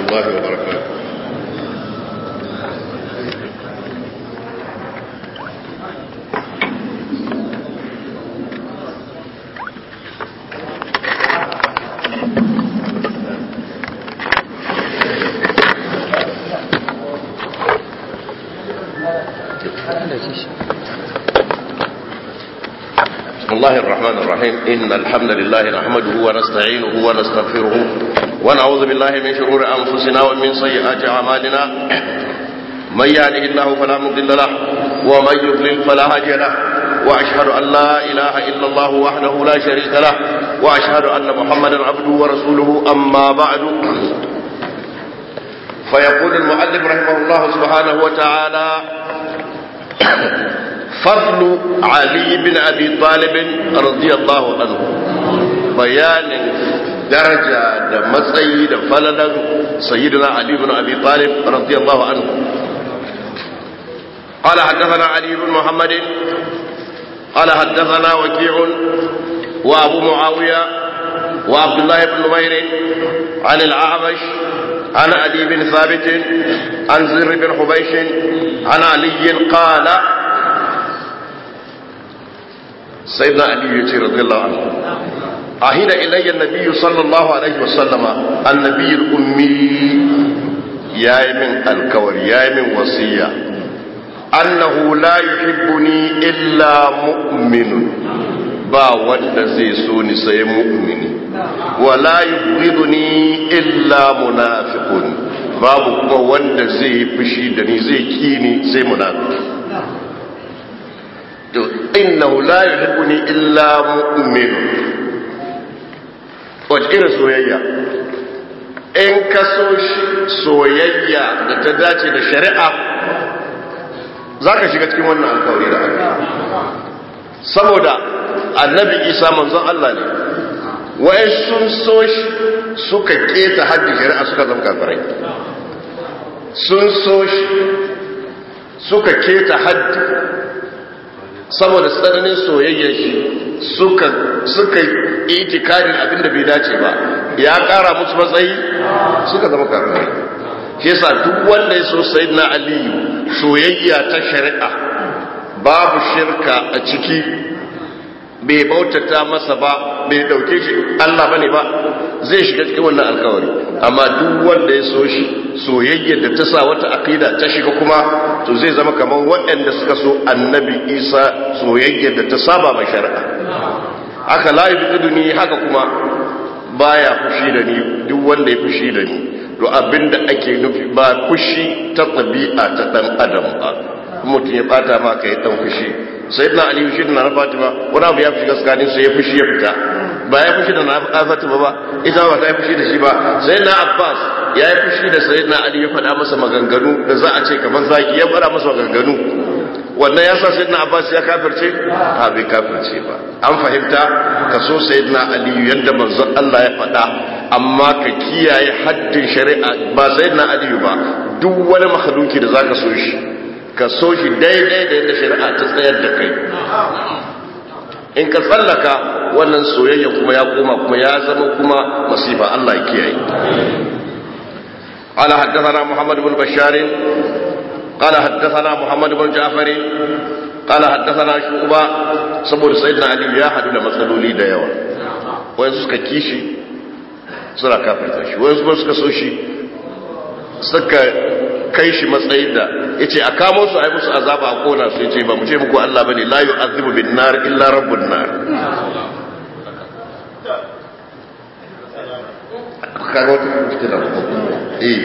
الله وبركاته بسم الله الرحمن الرحيم إن الحمد لله نحمده ونستعينه ونستغفره ونعوذ بالله من شرور أنفسنا ومن سيئات أعمالنا من يهده الله فلا مضل له ومن يضلل فلا هادي له وأشهد أن لا إله إلا الله وحده لا شريك له وأشهد أن محمدا عبده ورسوله أما بعد فيقول المؤلف رحمه الله سبحانه وتعالى فضل علي بن أبي طالب رضي الله عنه بيان درجة da matsayi da falalan sayyidina Ali ibn Abi Talib radiyallahu anhu قال حدثنا علي بن محمد قال حدثنا وكيع وابو معاوية وعبد الله بن نمير عن الأعمش عن علي بن ثابت عن زر بن حبيش عن علي قال سيدنا علي رضي الله عنه عهد إلي النبي صلى الله عليه وسلم النبي الأمي يا من الكور يا من وصية أنه لا يحبني إلا مؤمن ba wanda zai so ni sai mu'mini wala yubghiduni illa munafiqun babu kuma wanda zai fushi da ni zai kini sai munafiki to innahu la yuhibbuni illa mu'min wace irin soyayya in ka so soyayya da ta dace da shari'a za ka shiga cikin wannan alkawari da aka saboda annabi isa manzon Allah ne wai sun so shi suka keta haddi shari'a suka zama kafirai sun so shi suka keta haddi saboda tsananin soyayyar shi suka suka itikarin abin da bai dace ba ya kara musu matsayi suka zama kafirai shi yasa duk wanda ya so sayyidina aliyu soyayya ta shari'a babu shirka a ciki bai bautata masa ba bai dauke shi Allah bane ba zai shiga cikin wannan alkawari amma duk wanda ya so shi soyayyar da ta sa wata aqida ta shiga kuma to zai zama kamar waɗanda suka so annabi Isa soyayyar da ta saba ma shari'a haka la yubiduni haka kuma baya fushi da ni duk wanda ya fushi da ni to abinda ake nufi ba fushi ta tabi'a ta dan adam ba mutum ya bata ma kai dan fushi sayyidina ali shi da na fatima wani abu ya fi gaskanin sai ya fushi ya fita ba ya fushi da na fatima ba ita ba ta yi fushi da shi ba sayyidina abbas ya yi fushi da sayyidina ali ya faɗa masa maganganu da za a ce kamar zaki ya faɗa masa maganganu wannan ya sa sayyidina abbas ya kafirce a bai kafirce ba an fahimta ka so sayyidina ali yadda manzon Allah ya faɗa amma ka kiyaye haddin shari'a ba sayyidina ali ba duk wani makhluki da zaka so shi ka so shi daidai da yadda shari'a ta tsayar da kai in ka tsallaka wannan soyayya kuma ya koma kuma ya zama kuma masifa Allah ya kiyaye قال حدثنا محمد بن بشار قال حدثنا محمد بن جعفر قال حدثنا شعبة saboda sayyidina Ali ya hadu da matsaloli da yawa wayansu suka kishi suna kafirta shi wayansu ba suka so shi suka kai shi matsayin da ya ce a kamo su a yi musu azaba a kona su ya ce ba mu ce muku Allah ba ne la yi azibu bin nar illa rabbun nar kaga wata fitina eh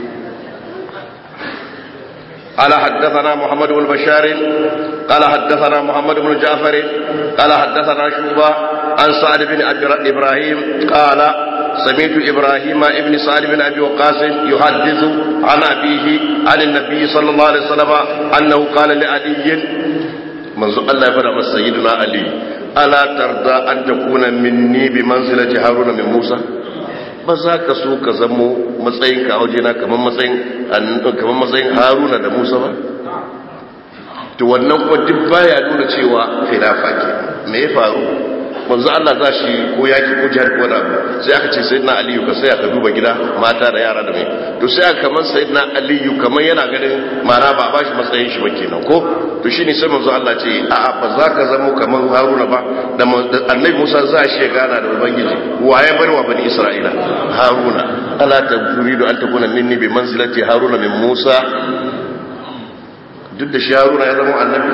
قال حدثنا محمد بن بشار قال حدثنا محمد بن جعفر قال حدثنا شوبة عن سعد بن إبراهيم قال سمعت إبراهيم ابن سعد بن أبي وقاص يحدث عن أبيه عن النبي صلى الله عليه وسلم أنه قال لعلي منذ الله فرم سيدنا علي ألا ترضى أن تكون مني بمنزلة هارون من موسى ba za ka so ka zamo matsayinka a wajena kamar matsayin haruna da musa ba to wannan kuma duk baya nuna cewa khilafa ke me ya faru manzo Allah za shi ko yaki ko jihar ko abu sai aka ce sayyidina aliyu ka sai ka duba gida mata da yara da mai to sai aka kaman sayyidina aliyu kaman yana ganin mara ba ba shi matsayin shi ba kenan ko to shine sai manzo Allah ce a a ba za ka zamo kaman haruna ba da annabi musa za shi ya gana da ubangiji waye bar wa bani isra'ila haruna ala turidu an takuna minni bi manzilati haruna min musa duk da shi haruna ya zama annabi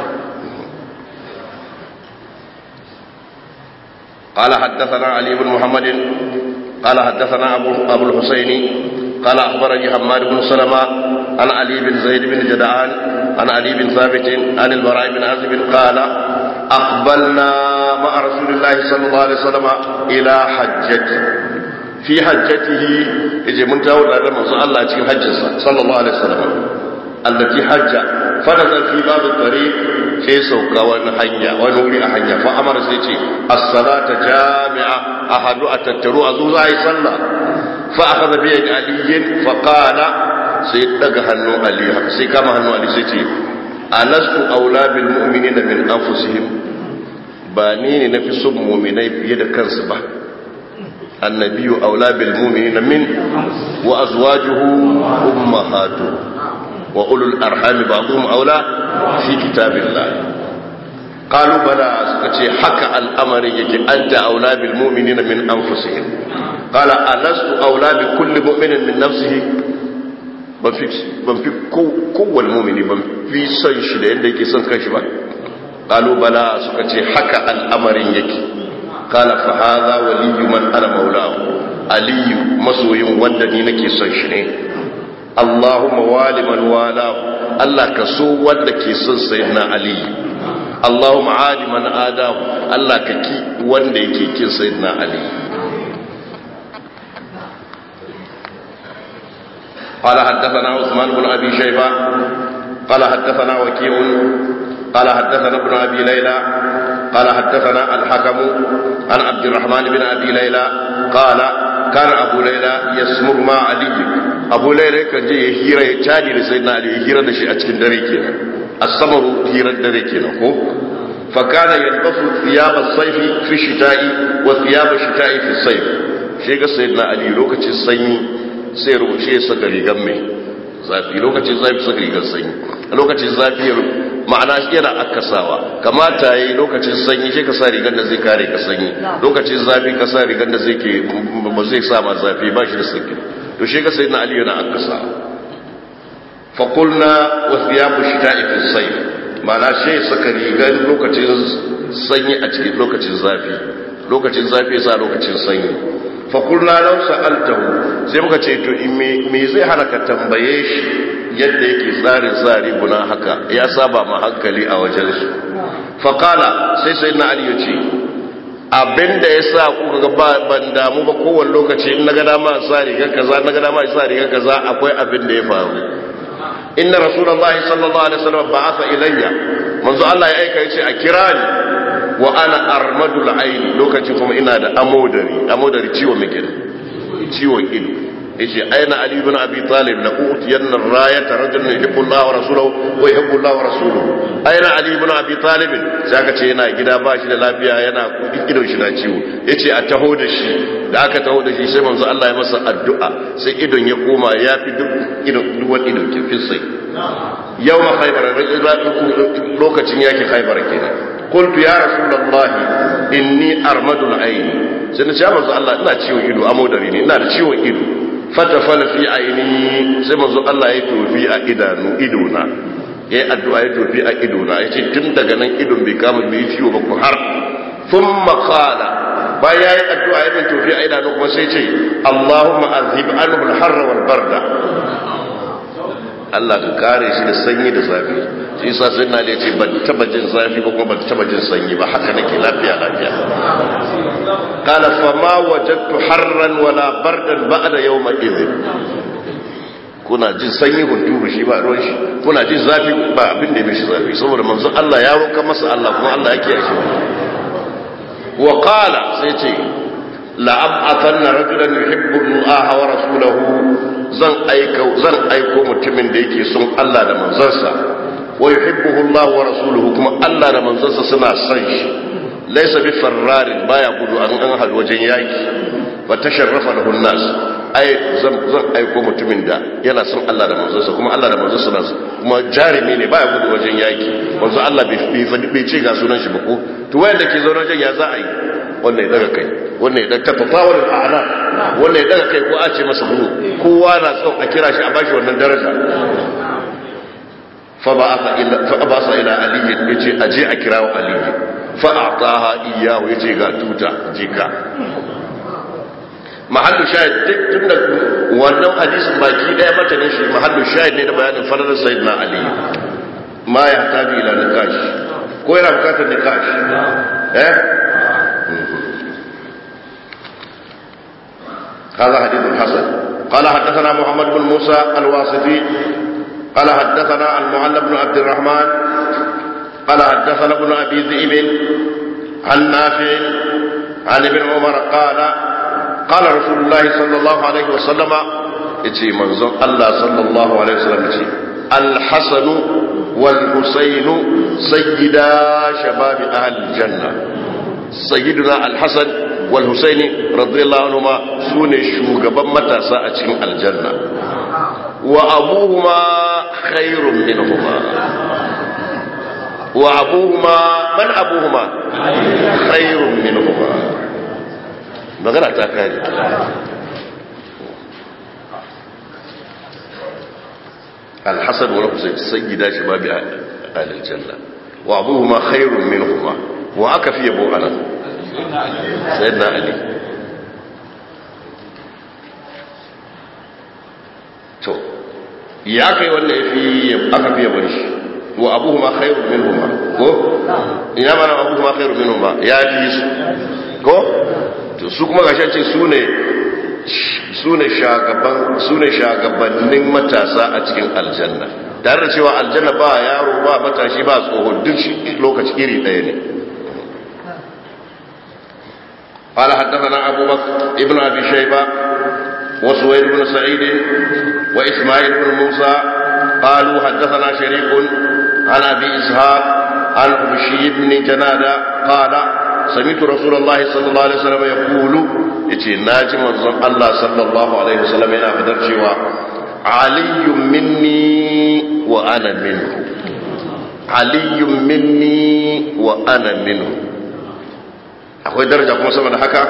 قال حدثنا علي بن محمد قال حدثنا أبو, أبو الحسين قال أخبرني حماد بن سلمة عن علي بن زيد بن جدعان عن علي بن ثابت عن البراء بن عازب قال أقبلنا مع رسول الله صلى الله عليه وسلم إلى حجته في حجته يجي من تاول هذا من الله في حجه صلى الله عليه وسلم التي حج فنزل في باب الطريق sai sauka wani hanya wani wuri a hanya fa amara sai ce as-salata jami'a ahadu a tattaru a zo za a yi sallah fa akhadha bi yadi aliyin fa qala sai daga hannun ali haka sai kama hannun ali sai ce alastu aula bil mu'minina min anfusihim ba ni ne nafi son mu'minai fiye da kansu ba annabiyu aula bil mu'minina min wa azwajuhu ummahatuhum وأولو الأرحام بعضهم أولى في كتاب الله قالوا بلى سكتي حكى الأمر يجي أنت أولى بالمؤمنين من أنفسهم قال ألست أولى بكل مؤمن من نفسه ban fi kowane mumini ban fi son shi da yadda yake son kanshi ba ƙalubala suka ce haka al'amarin yake kala fa haza waliyu man ana maulahu aliyu masoyin wanda ni nake son shi ne Allahumma wali man walahu Allah ka so wanda ke son sayyidina Ali Allahumma adi man adahu Allah ka ki wanda yake kin sayyidina Ali قال حدثنا عثمان بن ابي شيبه قال حدثنا وكيع قال حدثنا ابن ابي ليلى قال حدثنا الحكم عن عبد الرحمن بن ابي ليلى قال كان ابو ليلى يسمر مع علي ابو ليلى كان je ya hira ya cadi da sayyidina ali ya hira da shi a cikin dare kenan as-samaru hirar dare kenan ko fa kana yalbasu thiyab as-sayf fi shita'i wa thiyab ash-shita'i fi as-sayf shi ga sayyidina ali lokacin sanyi sai rubuce ya saka rigar mai zafi lokacin zafi saka rigar sanyi lokacin zafi ma'ana yana akasawa kamata yi lokacin sanyi shi ka sa rigar da zai kare ka sanyi lokacin zafi ka sa rigar da zai ke ba zai sa ma zafi ba shi da sanyi to shi ka sayi na aliyu na akasawa fakulna wasu ya bushi ta ifin sai ma'ana shi saka rigar lokacin sanyi a cikin lokacin zafi lokacin zafi sa lokacin sanyi fakulna lau sa'altahu sai muka ce to me zai hana ka tambaye shi yadda yake tsarin tsari guna haka ya saba ma hankali a wajensu faƙala sai sai na aliyu ce abinda ya sa kuka ga ban damu ba kowane lokaci in na ga dama sa rigar kaza na ga dama sa rigar kaza akwai abin da ya faru inna rasulullahi sallallahu alaihi wasallam ba'atha ilayya manzo Allah ya aika yace a kira ni wa ana armadul aini lokacin kuma ina da amodari amodari ciwon mike ciwon ido yace aina ali ibn abi talib la utiyanna rayata rajulun yuhibbu Allah wa rasuluhu wa yuhibbu Allah wa rasuluhu aina ali ibn abi talib sai aka ce yana gida ba shi da lafiya yana idon shi na ciwo yace a taho da shi da aka taho da shi sai manzo Allah ya masa addu'a sai idon ya koma ya fi duk idon duk wani idon ke sai yawma khaybar lokacin yake khaybar kenan قلت يا رسول الله إني أرمد العين سنة يا منزو الله إنا تشيو إدو أمودري إنا تشيو إدو فتفل في عيني سنة منزو الله يتو في إدانو إدونا ya yi addu'a ya tofi a idona ya ce tun daga nan idon bai kama bai ciwo ba ku har sun makala bayan ya yi addu'a ya bin tofi a idanu kuma sai ce Allahumma azhib anhu al-harra wal barda Allah ka kare shi da sanyi da zafi shi yasa sai na ce ban taba jin zafi ba kuma ban taba jin sanyi ba haka nake lafiya lafiya qala fa ma wajadtu harran wala bardan ba'da yawma idhin kuna jin sanyi hunturu shi ba ruwan shi kuna jin zafi ba abin da ya mishi zafi saboda manzon Allah ya roka masa Allah kuma Allah yake yake wa qala sai ce la ab'athanna rajulan yuhibbu Allah wa rasulahu zan aika zan aiko mutumin da yake son Allah da manzansa wa yuhibbuhu Allah wa rasuluhu kuma Allah da manzansa suna son shi laysa bi farrarin baya gudu an an hadu wajen yaki wa tasharrafa lahu nas ai zan zan aiko mutumin da yana son Allah da manzonsa kuma Allah da manzonsa na kuma jarimi ne baya gudu wajen yaki manzo Allah bai bai ce ga sunan shi ba ko to wayanda ke zaune wajen ya za a yi wannan ya daga kai wannan ya daga tafafawar a'ana wannan ya daga kai ko a ce masa gudu kowa na son a kira shi a bashi wannan daraja fa ba'atha ila fa abasa ila ali yace aje a kirawo ali fa a'taha iyahu yace ga tuta jika mahallu shahid duk tunda wannan hadisin baki daya mata ne shi mahallu shahid ne da bayanin falalar sayyidina ali ma ya tabi ila nikash ko yana bukatar nikash eh هذا حديث حسن قال حدثنا محمد بن موسى الواسطي قال حدثنا المعلى بن عبد الرحمن قال حدثنا ابن ابي ذئب عن نافع عن ابن عمر قال قال رسول الله صلى الله عليه وسلم يتي منزل الله صلى الله عليه وسلم يتي الحسن والحسين سيدا شباب اهل الجنه سيدنا الحسن والحسين رضي الله عنهما سوني شوغبان متاسا a cikin aljanna wa abuhuma khairun minhuma wa abuhuma man abuhuma khairun minhuma magana ta kare الحسن والحسين سيدا شباب اهل الجنه وابوهما خير منهما وأكفي أبو أنا سيدنا علي to ya kai wanda ya fi aka fiye bari shi wa abu ma khairu min huma ko ina mana abu ma khairu min huma ya fi su ko to su kuma gashi ce su ne su ne shagaban su ne shagabannin matasa a cikin aljanna tare da cewa aljanna ba yaro ba matashi ba tsoho duk shi lokaci iri ɗaya ne قال حدثنا أبو بكر ابن أبي شيبة وسويد بن سعيد وإسماعيل بن موسى قالوا حدثنا شريك عن أبي إسحاق عن بشي بن جنادة قال سمعت رسول الله صلى الله عليه وسلم يقول يتي ناجي منظم الله صلى الله عليه وسلم إلى فدر شوى علي مني وأنا منه علي مني وأنا منه akwai daraja kuma sama da haka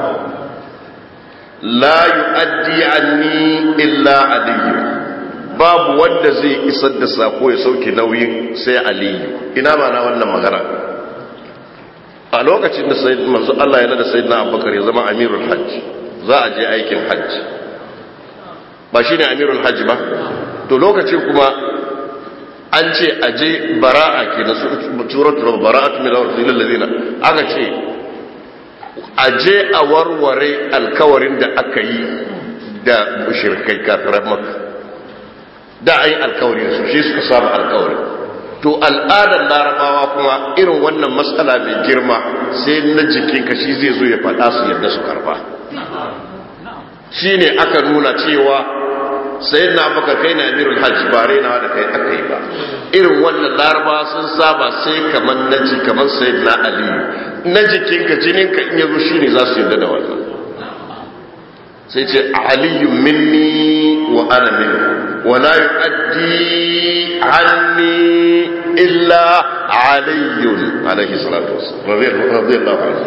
la yu'addi anni illa aliyu babu wanda zai isar da sako ya sauke nauyin sai aliyu ina ma na wannan magana a lokacin da sayyid manzo Allah yana da sayyidina Abubakar ya zama amirul hajj za a je aikin hajj ba shine amirul hajj ba to lokacin kuma an ce aje bara'a ke na suratul bara'atu min al-ladina aka ce a je a warware alkawarin da aka yi da shirkai kafirar maka da a yi alkawari da su shi suka samu alkawari to al'adar larabawa kuma irin wannan matsala mai girma sai na jikinka shi zai zo ya faɗa su yadda su karba shi ne aka nuna cewa sai na baka kai na amirul hajji ba rainawa da kai aka yi ba irin wannan laraba sun saba sai kamar na ji kamar sai na aliyu na jikinka jininka in yazo shine za su yarda da wannan sai ce aliyu minni wa ana minhu wa la yu'addi anni illa aliyun alaihi salatu wassalam radiyallahu anhu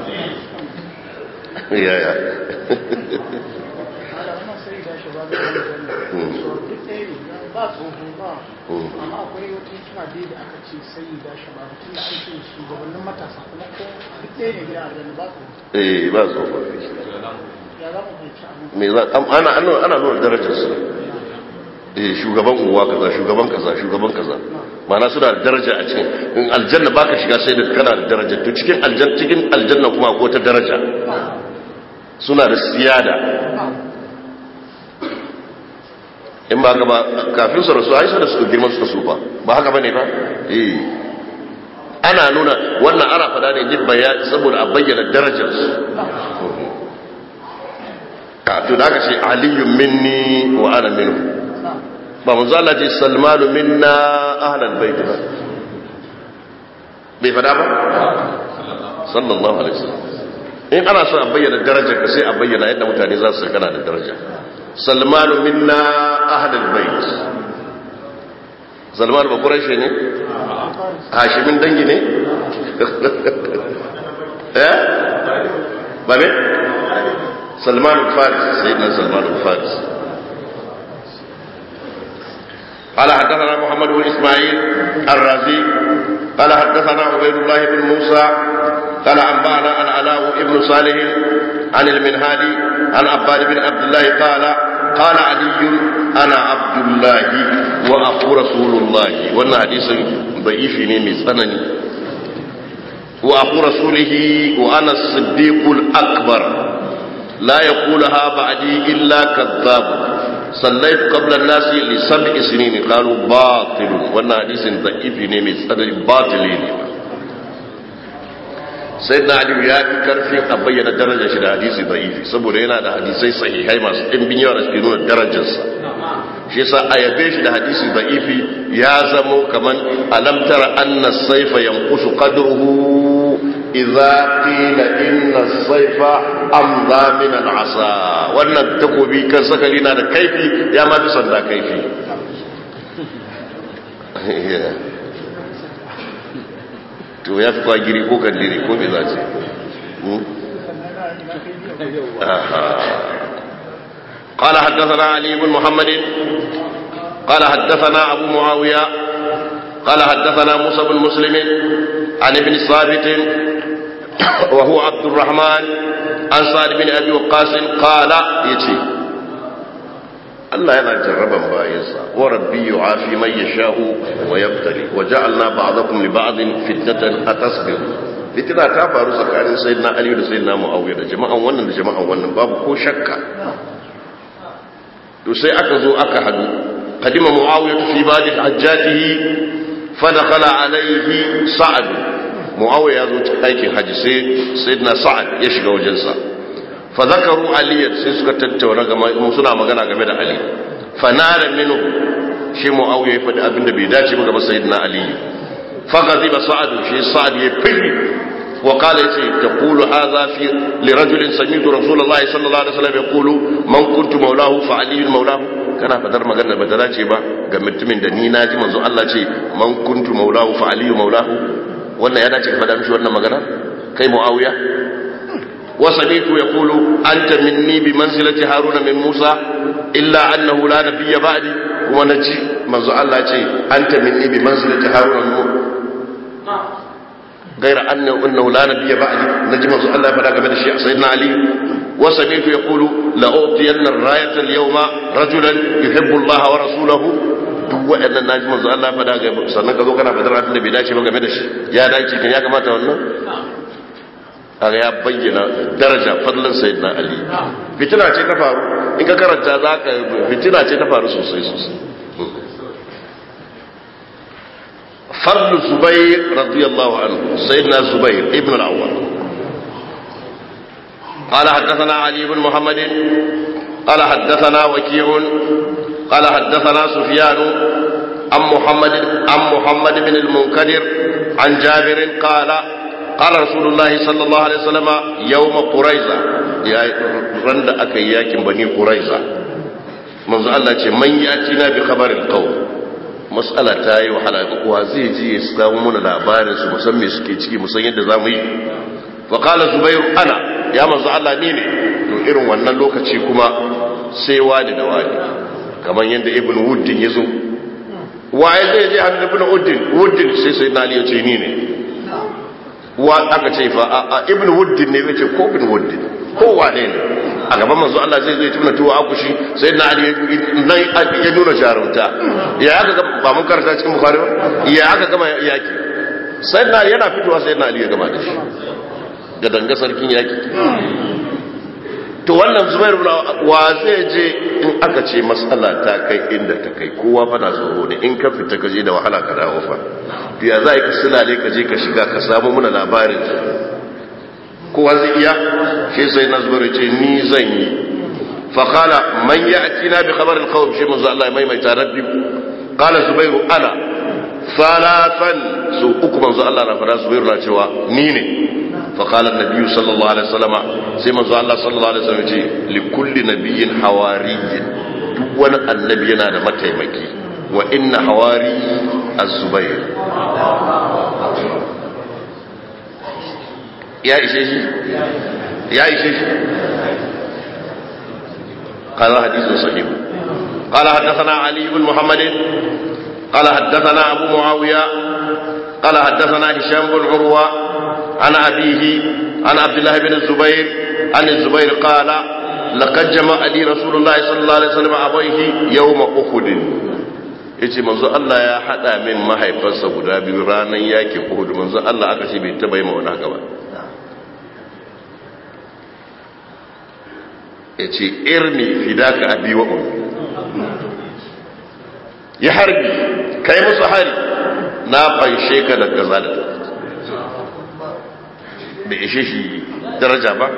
ya ya ba tsoho ba amma akwai wata hikima dai da aka ce sai da shababu tun da an ce shugabannin matasa kuma ko duk ɗaya ne gida a ba tsoho eh ba so ya za mu fahimci abin me za ana ana ana nuna darajar su eh shugaban uwa kaza shugaban kaza shugaban kaza ma'ana suna da daraja a cikin in aljanna baka shiga sai da kana da daraja to cikin aljanna cikin aljanna kuma akwai ta daraja suna da siyada in ba gaba kafin su rasu aisha da suka girma suka sufa ba haka bane ba eh ana nuna wannan ana fada ne duk bayani saboda a bayyana darajar su ka to da aka ce aliyu minni wa ana minhu ba manzo Allah ce salmanu minna ahlal bait ba bai fada ba sallallahu alaihi wasallam in ana so a bayyana darajar ka sai a bayyana yadda mutane za su kana da daraja salmanu minna ahlul bait salmanu ba quraishi ne hashimin dangi ne eh ba ne salmanu faris sayyidina salmanu faris قال حدثنا محمد بن اسماعيل الرازي قال حدثنا عبيد الله بن موسى قال انبانا العلاء بن صالح عن المنهالي عن عباد بن عبد الله قال قال علي انا عبد الله واخو رسول الله وانا حديث ضعيف من سنني واخو رسوله وانا الصديق الاكبر لا يقولها بعدي الا كذاب صليت قبل الناس لسبع سنين قالوا باطل وانا حديث ضعيف من سنني باطل sai na aliyu ya fi karfin a bayyana darajar shi da hadisi da'ifi saboda yana da hadisai sahihai masu ɗimbin yawa da suke nuna darajarsa shi yasa a yabe shi da hadisi da'ifi ya zamo kaman alamtara anna saifa yanqusu qadruhu idza qila inna saifa amza min al'asa wannan takobi kan sakali na da kaifi ya ma fi sanda kaifi to ya fi kwagiri ko kandiri ko me za ce قال حدثنا علي بن محمد قال حدثنا أبو معاوية قال حدثنا موسى بن مسلم عن ابن ثابت وهو عبد الرحمن عن سعد بن أبي وقاص قال يتي Allah yana jarraban bayansa wa rabbi yu'afi man yasha'u wa yabtali wa ja'alna ba'dakum li ba'din fitnatan atasbiru fitina ta faru tsakanin sayyidina Ali da sayyidina Muawiya da jama'an wannan da jama'an wannan babu ko shakka to sai aka zo aka hadu qadima Muawiya fi ba'di hajjatihi fa dakhala alayhi Sa'd Muawiya ya zo cikin aikin haji sai sayyidina Sa'd ya shiga wajensa fa zakaru aliyan sai suka tattauna game suna magana game da ali fa nara minhu shi muawiya ya faɗi abin da bai dace ba ga sayyidina ali fa ghadiba sa'ad shi sa'ad ya fili wa qala yace taqulu hadha fi li rajulin sami'tu rasulullahi sallallahu alaihi wasallam yaqulu man kuntu maulahu fa ali maulahu kana fadar magana ba ta dace ba ga mutumin da ni naji manzo Allah ce man kuntu maulahu fa ali maulahu wannan ya dace ka faɗa mishi wannan magana kai muawiya وسمعت يقول أنت مني بمنزلة هارون من موسى إلا أنه لا نبي بعدي ونجي منذ الله شيء أنت مني بمنزلة هارون من موسى غير أنه, أنه لا نبي بعدي نجي منذ الله فلا قبل الشيء سيدنا علي وسمعت يقول لأعطين الراية اليوم رجلا يحب الله ورسوله duk waɗannan naji manzo Allah fada ga sannan ka zo kana fadar abin da bai dace ba game da shi ya dace kan ya kamata wannan kaga ya bayyana daraja fadlan sayyidina ali fitina ce ta faru in ka karanta zaka fitina ce ta faru sosai sosai fadlu zubair radiyallahu anhu sayyidina zubair ibn al-awwal قال حدثنا علي بن محمد قال حدثنا وكيع قال حدثنا سفيان عن محمد عن محمد بن المنكدر عن جابر قال قال رسول الله صلى الله عليه وسلم يوم قريظة يا رند أكي ياكم بني قريظة منذ الله ce man yatina bi khabaril qawm mas'ala ta yi wahala wa zai ji ya samu mana labarin su musan me suke ciki musan yadda zamu yi wa qala zubair ana ya manzo Allah ni ne to irin wannan lokaci kuma sai wani da wani kamar yadda ibn wuddin yazo waye zai je hannun ibn wuddin wuddin sai sai na ya ce ni ne wa aka ce fa a ibn wuddin ne yace ko ibn wuddin ko wane ne a gaban manzo Allah zai zo ya tuna tuwa akushi sai na ali nan ya nuna jarumta ya aka ga ba mun karanta cikin bukhari ba ya aka gama yaki sai na yana fitowa sai na ali ya gama da shi da danga sarkin yaki to wannan zubair wa zai je in aka ce matsala ta kai inda ta kai kowa fana tsoro ne in ka fita ka je da wahala ka dawo fa to ya za ka silale ka je ka shiga ka samu muna labarin kowa zai iya shi sai na zubair ce ni zan yi fa qala man ya'tina bi khabar al-qawm shi manzo Allah ya maimaita rabbi qala zubairu ana salatan su uku manzo Allah na fara zubairu na cewa ni ne فقال النبي صلى الله عليه وسلم سيما الله صلى الله عليه وسلم لكل نبي حواري دون النبي ينادى متيمكي وإن حواري الزبير يا إشيشي يا إشيشي قال حديث صحيح قال حدثنا علي بن محمد قال حدثنا أبو معاوية قال حدثنا هشام بن عروة عن أبيه عن عبد الله بن الزبير عن الزبير قال لقد جمع لي رسول الله صلى الله عليه وسلم أبيه يوم أحد yace manzo Allah ya hada min mahaifansa guda biyu ranar yakin Uhud manzo Allah aka ce bai taba yi ma wani haka ba yace irni fidaka abi wa ummi ya harbi kai musu hari na fanshe ka da gaza da bai ishe shi daraja ba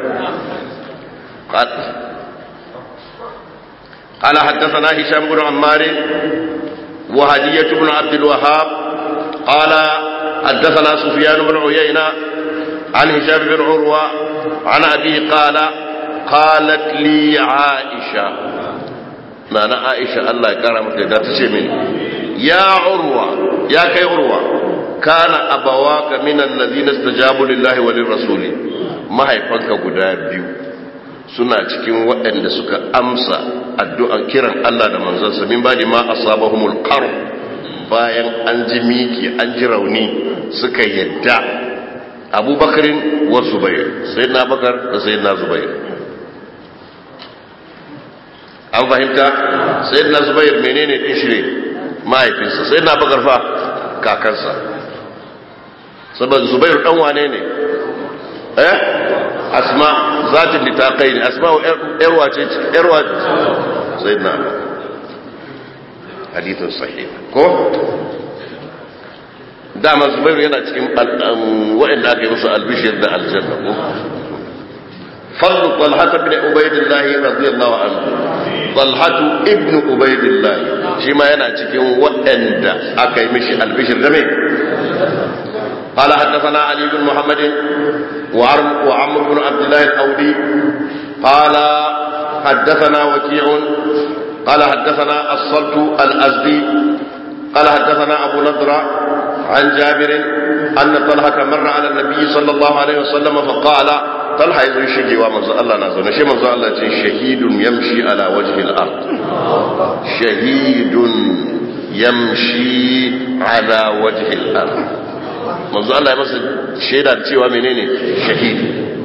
قال حدثنا هشام بن عمار وهدية بن عبد الوهاب قال حدثنا سفيان بن عيينة عن هشام بن عروة عن أبيه قال قالت لي عائشة معنى عائشة الله كرمت لها تشمين يا عروة يا كي عروة كان أبواك من الذين استجابوا لله وللرسول ما هي فنك قدابيو suna cikin waɗanda suka amsa addu'an kiran Allah da manzansa min badi ma asabahumul qar bayan an ji miki an ji rauni suka yadda abubakarin wa zubair sayyidina bakar da sayyidina zubair an fahimta sayyidina zubair menene din shi ne mahaifinsa sayyidina bakar fa kakansa saboda zubair dan wane ne eh asma zatin litaqai ne asma yarwa ce yarwa sayyidina hadithun sahih ko dama zubairu yana cikin waɗanda aka yi musu albishir da aljanna ko fadlu talhata bin ubaidillah radiyallahu anhu talhatu ibnu ubaidillah shi ma yana cikin waɗanda aka yi mishi albishir da me قال حدثنا علي بن محمد وعمرو بن عبد الله الاودي قال حدثنا وكيع قال حدثنا الصلت الازدي قال حدثنا ابو نضره عن جابر أن طلحة مر على النبي صلى الله عليه وسلم فقال طلحة يزوي شجي ومنزل الله نازل نشي منزل الله شهيد يمشي على وجه الأرض شهيد يمشي على وجه الأرض منزل الله يمسي شهيدا تيوى منين شهيد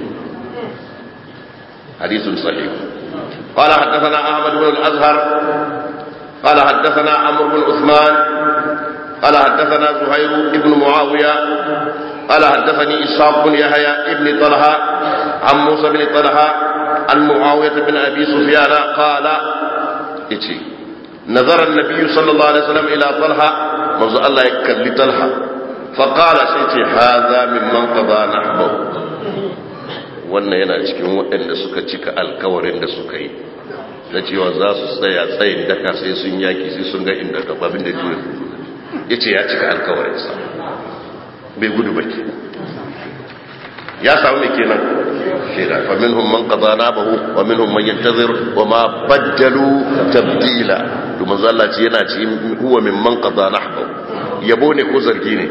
حديث صحيح قال حدثنا أحمد بن الأزهر قال حدثنا عمرو بن عثمان قال حدثنا زهير بن معاوية قال حدثني إسحاق بن يحيى بن طلحة عن موسى بن طلحة عن معاوية بن أبي سفيان قال إتي نظر النبي صلى الله عليه وسلم إلى طلحة منذ الله يكل طلحة فقال سيتي هذا ممن قضى نحبه wannan yana cikin waɗanda suka cika alkawarin da suka yi na cewa za su tsaya tsayin daka sai sun yaki sai sun ga inda gababin da juya ya ce ya cika alkawarinsa bai gudu ba ke ya samu mai kenan shaida fa minhum man qada nabahu wa minhum man yantazir wa ma baddalu tabdila to manzo Allah ce yana ci huwa min man qada nahbahu yabo ne ko zargi ne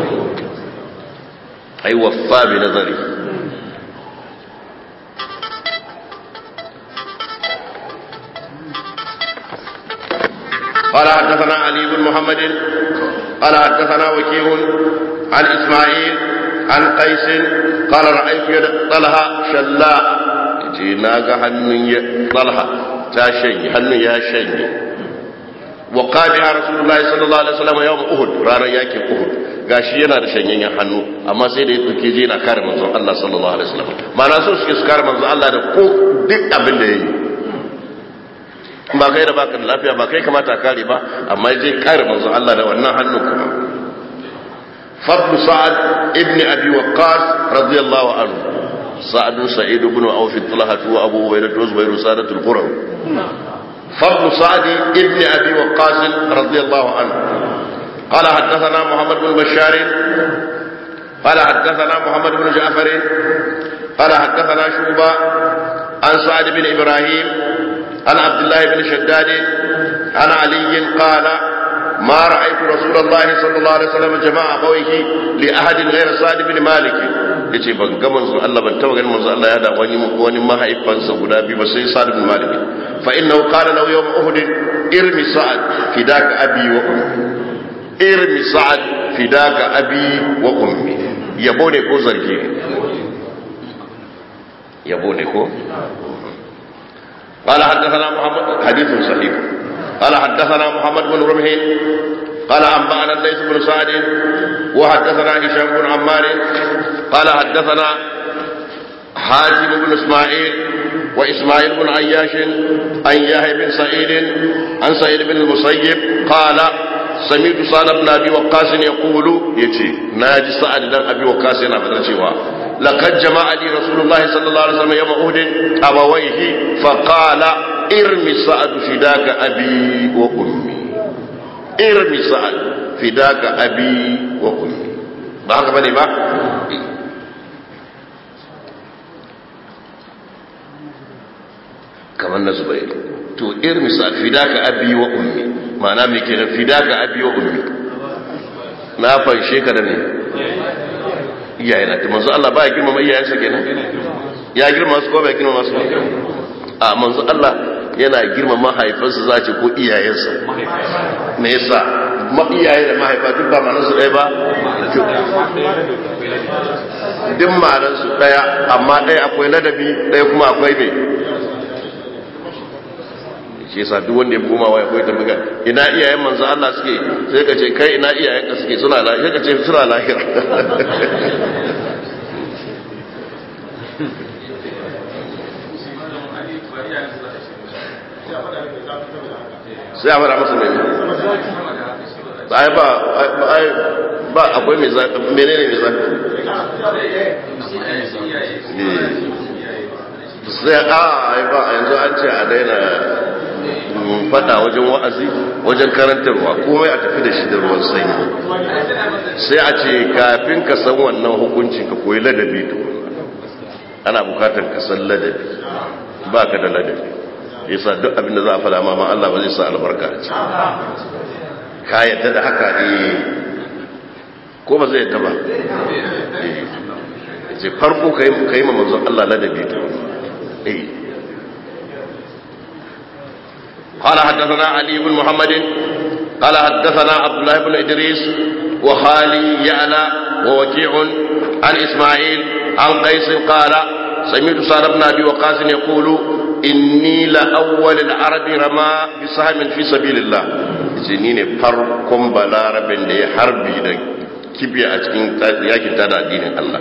ai waffa bi nazari قال حدثنا علي بن محمد قال حدثنا وكيع عن اسماعيل عن قيس قال رايت يد طلحه شلاء جي ناغا حنن طلحه تا شني حنن يا شني وقال يا رسول الله صلى الله عليه وسلم يوم احد رانا ياكي احد gashi yana da shanyen hannu amma sai da ya tsuke je na kare manzon Allah sallallahu alaihi wasallam ma'ana so suke su kare manzon Allah da ko duk abin da yayi ba kai da baka da lafiya ba kai kamata kare ba amma je kare manzo Allah da wannan hannun kuma fadlu sa'ad ibn abi waqqas radiyallahu anhu sa'ad sa'id ibn auf talha wa abu ubaydah wa zubair sadatul qur'an fadlu sa'ad ibn abi waqqas radiyallahu anhu قال حدثنا محمد بن بشار قال حدثنا محمد بن جعفر قال حدثنا شعبة عن سعد بن إبراهيم عن عبد الله بن شداد عن علي قال ما رأيت رسول الله صلى الله عليه وسلم جمع أبويه لأحد غير سعد بن مالك yace ban ga manzon Allah ban taba ganin manzon Allah ya da wani wani mahaifansa guda biyu ba sai Sa'd bin Malik fa innahu qala lahu yawm Uhud irmi Sa'd fidaka abi wa ummi irmi Sa'd fidaka abi wa ummi yabo ne ko zargi ne yabo ne ko قال حدثنا محمد حديث صحيح قال حدثنا محمد بن رمح قال أنبأنا الليث بن سعد وحدثنا هشام بن عمار قال حدثنا حاتم بن اسماعيل واسماعيل بن عياش عن يحيى بن سعيد عن سعيد بن المسيب قال سمعت سعد بن ابي وقاص يقول يتي ناجي سعد بن ابي وقاص yana fadar cewa لقد جمع لي رسول الله صلى الله عليه وسلم يوم أهد أبويه فقال ارمي سعد فداك أبي وأمي ارمي سعد فداك أبي وأمي ba haka bane ba kamar na zubair to irmi sa'ad fidaka abi wa ummi ma'ana me kenan fidaka abi wa ummi na fanshe ka da me iyayen na manzo Allah ba ya girmama iyayensa kenan ya girmama su ko bai girmama su a manzo Allah yana girmama mahaifansa za ce ko iyayensa me yasa ma iyaye da mahaifa duk ba ma'anar su ɗaya ba duk ma'anar su ɗaya amma ɗaya akwai ladabi ɗaya kuma akwai mai shi yasa duk wanda ya koma waya ko ya tambaga ina iyayen manzo Allah suke sai ka ce kai ina iyayen ka suke suna lahira ka ce suna lahira sai a fara masa mai ai ba ai ba akwai mai zafi menene mai zafi sai a ai ba yanzu an ce a daina fada wajen wa'azi wajen karantarwa komai a tafi da shi da ruwan sanyi sai a ce kafin ka san wannan hukunci ka koyi ladabi to ana bukatar ka san ladabi ba ka da ladabi yasa duk abin da za a fada ma ma Allah ba zai sa albarka a ciki ka yadda da haka eh ko ba zai yadda ba eh ce farko ka yi ma manzon Allah ladabi to eh قال حدثنا علي بن محمد قال حدثنا عبد الله بن إدريس وخالي يعلى ووكيع عن إسماعيل عن قيس قال سمعت سعد بن أبي وقاص يقول إني لأول العرب رمى بسهم في سبيل الله جنين فرقم بلارب دي حربي دي كبي أتكين ياكي تدى دين الله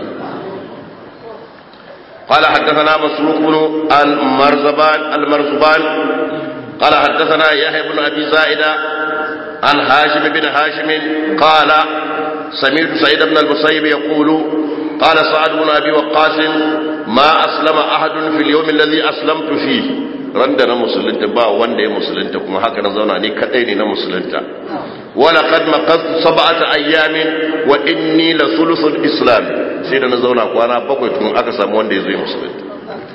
قال حدثنا مسروق بن المرزبان المرزبان قال حدثنا يحيى بن ابي زائده عن هاشم بن هاشم قال سمعت سعيد بن المسيب يقول قال سعد بن ابي وقاص ما اسلم احد في اليوم الذي اسلمت فيه رندنا مسلمت با wanda ya musulunta kuma haka na zauna ni kadai ne na musulunta ولقد مقضت سبعة أيام وإني لثلث الإسلام سيدنا na zauna kwana bakwai tun aka samu wanda ya zo musulunta